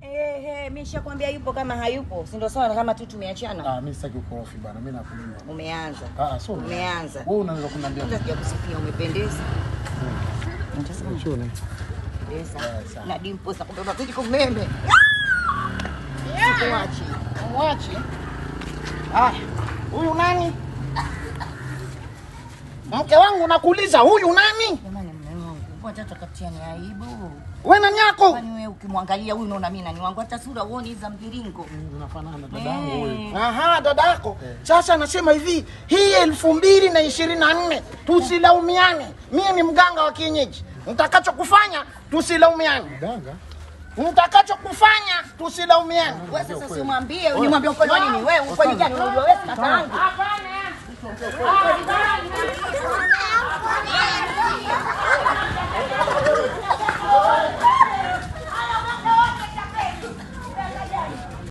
Eh, eh, mimi nishakwambia yupo kama hayupo. Si ndio sawa kama tu tumeachana. Ah, mimi sitaki ukorofi bana. Mimi nakulia. Umeanza. Ah, sio. Umeanza. Wewe unaweza kuniambia. Kwanza sija kusifia umependeza. Nitasema Chone. umependeza. Na dimpo za kubeba kiti kumeme. Sikuachi. Mwache. Haya, huyu nani? Mke wangu nakuuliza, huyu nani? Jamani mume wangu, mbona tata katiani aibu? We nani yako? Kwani wewe ukimwangalia huyu unaona mimi nani wangu hata sura uone za mviringo. Unafanana dadangu huyu. Aha, dada yako. Sasa nasema hivi, hii elfu mbili na ishirini na nne tusilaumiane. Mimi ni mganga wa kienyeji, mtakachokufanya tusilaumiane, Danga. mtakachokufanya tusilaumiane. Wewe sasa usimwambie, unimwambie ukweli wa nini? Wewe ukweli gani unajua wewe kaka yangu? Hapana.